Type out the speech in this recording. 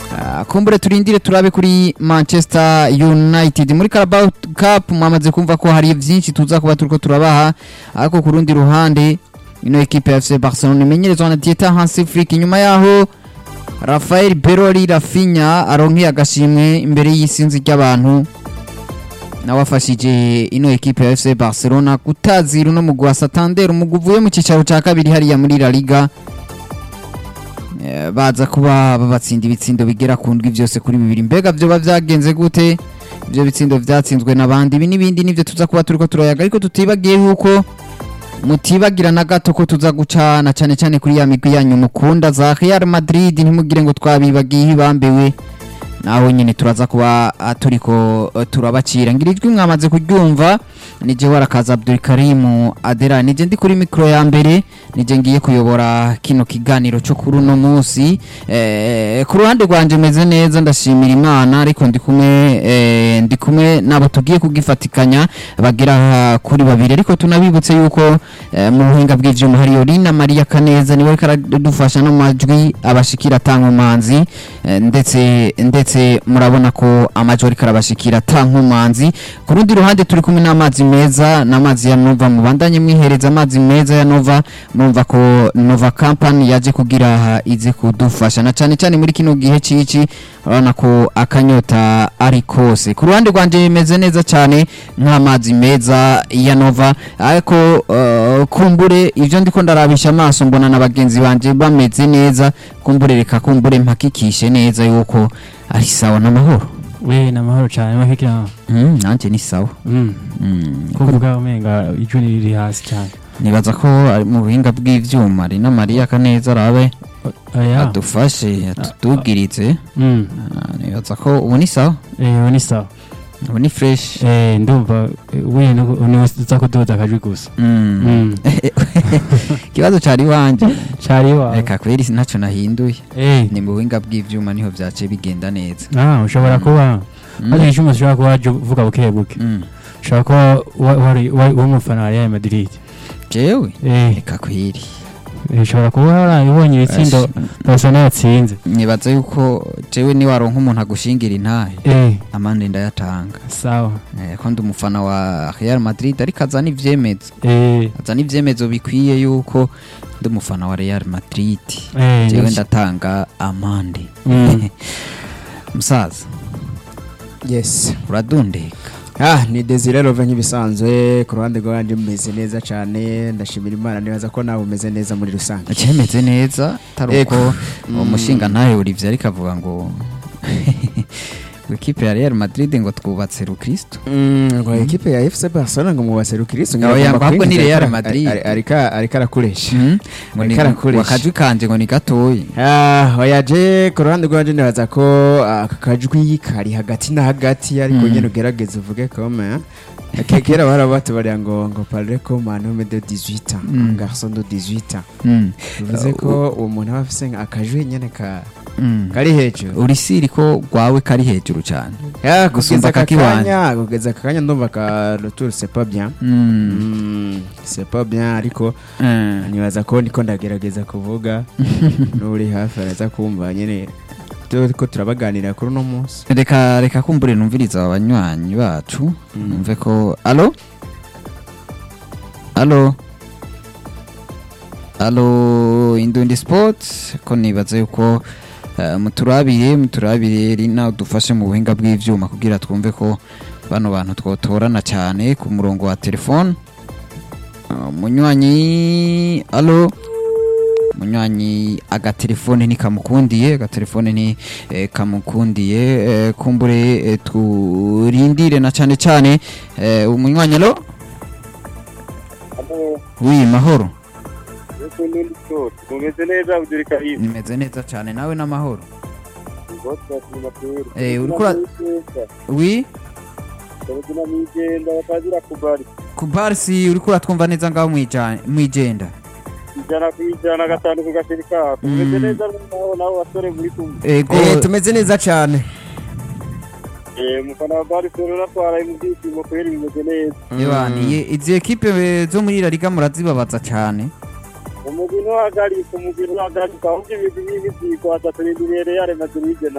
Ah, kumbure turindire turabe kuri manchester united muri carabao cup mwamaze kumva ko hari byinshi tuza kuba turiko turabaha ariko ku rundi ruhande ino ekipe ya fc barcelona imenyerezwa na dieta hansi flick inyuma yaho rafael berori rafinya aronkeye agashimwe imbere y'isinzi ry'abantu nawe afashije ino ekipe ya fc barcelona gutazira uno mugwi wa santander umugwi uvuye mu cyicaro cya kabiri hariya muri la liga Eh, baza kuba babatsinda ibitsindo bigera ku ndwi byose kuri bibiri mbega byoba byagenze gute ibyo bitsindo byatsinzwe n'abandi ibi n'ibindi nibyo tuza kuba turiko turayaga ariko tutibagiye yuko mutibagira na gato ko tuza gucana cyane cyane kuri ya migwi yanyu mukunda za Real Madrid ntimugire ngo twabibagiye ibambewe naho nyine turaza kuba ah, turiko eh, turabacira ngira ijwi mwamaze kuryumva nije warakaza Abdul Karim Adera nije ndi kuri mikro ya mbere nije ngiye kuyobora kino kiganiro cyo kuri uno munsi eh, ku ruhande rwanje meze neza ndashimira Imana ariko ndi kumwe eh, ndi kumwe nabo tugiye kugifatikanya bagera kuri babiri ariko tunabibutse yuko eh, mu buhinga bw'ivyuma hari Yorina Maria Kaneza niwe ariko aradufasha no mu majwi abashikira atankomanzi eh, ndetse ndetse murabona ko amajwi ariko arabashikira atankomanzi ku rundi ruhande turi kumwe n'amazi meza n'amazi ya Nova mubandanye mwihereza amazi meza ya Nova murumva ko Nova Company yaje kugira ize kudufasha na cyane cyane muri kino gihe cici urabona ko akanyota ari kose ku ruhande rwanje bimeze neza cyane nk'amazi meza ya Nova ariko uh, kumbure ivyo ndiko ndarabisha amaso mbona na bagenzi banje bameze neza kumbure reka kumbure mpakikishe neza yuko ari sawa n'amahoro we ni amahoro cyane mahikira mm, nanje ni sawa mm. mm. kuvuga umenga ijwi riri hasi cyane nibaza ko ari mu buhinga bw'ivyuma ari na Maria Kaneza arabe aya adufashe atutubwirize mm. Ah, nibaza ko ubu ni sawa eh ni sawa ubu ni fresh eh ndumva eh, we ni uza kudoda akajwi gusa Mm. mm. ikibazo cari wanje cyari wa reka kweri ntacyo nahinduye eh ni mu buhinga bw'ivyuma niho vyaciye bigenda neza ah ushobora kuba Mm. hari icyuma ushobora kuba waje uvuga buke buke Mm. ushobora kuba wa- wari wa- w'umufana wa Real Madrid jewe eh reka kweri eh, ushobora kuba warabonye ibitsindo Ash, Barcelona yatsinze nibaza yuko jewe niwaronka umuntu agushingira intahe eh amande ndayatanga sawa Eh, ko ndi umufana wa Real Madrid ariko azana ivyemezo eh azana ivyemezo bikwiye yuko ndi umufana wa Real Madrid eh jewe nivyo. ndatanga amande Mm. musaza yes uradundeka ah ni desire rove nk'ibisanzwe ku ruhande rwanjye mumeze neza cyane ndashimira imana nibaza ko nawe umeze neza muri rusange cyemeze neza atari Ego. uko uwo Mm. mushinga ntawe Olivier ariko avuga ngo ngo ikipe ya Real Madrid ngo twubatse rukristo ngo ekipe ya FC Barcelona ngo mubatse rukirisu Oya, ngo ahubwo ni Real Madrid. ariko ariko arakoresha Mm. ngo ni Ariko arakoresha. wakajwi kanje ngo ni gatoyi Ah, oya je ku ruhande rwanjye nibaza ko ah, aka kajwi kari hagati na hagati ariko Mm. nyine ugerageze uvuge kome Ke- kera bara batubariya ngo ngo parle comme un homme de 18 ans Mm. un garçon de 18 ans Mm. bivuze Uh, ko uwo muntu aba afise akajwi nyene ka Mm. kari hejuru uri siri ko rwawe kari hejuru cyane Ya, Gusumba kugeza aka kakiwanje. kanya kugeza aka kanya ndumva ka retour c'est pas bien Mm. Mm, c'est pas bien ariko Eh. nibaza ko niko ndagerageza kuvuga n'uri hafi araza kumva nyine turiko turabaganira kuri uno munsi reka reka kumbure numviriza abanywanyi bacu Mm. numve ko alo alo alo indundi sports ko nibaza yuko eh, muturabire muturabire rina udufashe mu buhinga bw'ivyuma kugira twumve ko bano bantu twotorana cyane ku murongo wa telefone Ah, munywanyi alo munywanyi agatelefone ntikamukundiye agatelefone ni eh, kamukundiye eh, kumbure eh, turindire na cyane cyane eh, umunywanyi alo wi mahoro tumeze neza Abdul Karim nimeze neza cyane nawe n'amahoro Ngoto tunamatera Eh, uriko ura- wi Tuna migenda batagira kubari ku barisi uriko uratwumva neza ngaho mwijana- mwijenda ijana ku ijana gatanu ku gashirika tumeze Mm. neza naho naho basore muri kumwe ego Eh, tumeze neza cyane eh mufana wa Barcelona twaraye mu byishimo kweri bimeze neza yabaniye izi ekipe eh, zo muri La Liga murazibabaza cyane umugwi ntuhagarika umugwi ntuhagarika ahubwo ibigwi n'imizigo atatu n'ibirere Real Madrid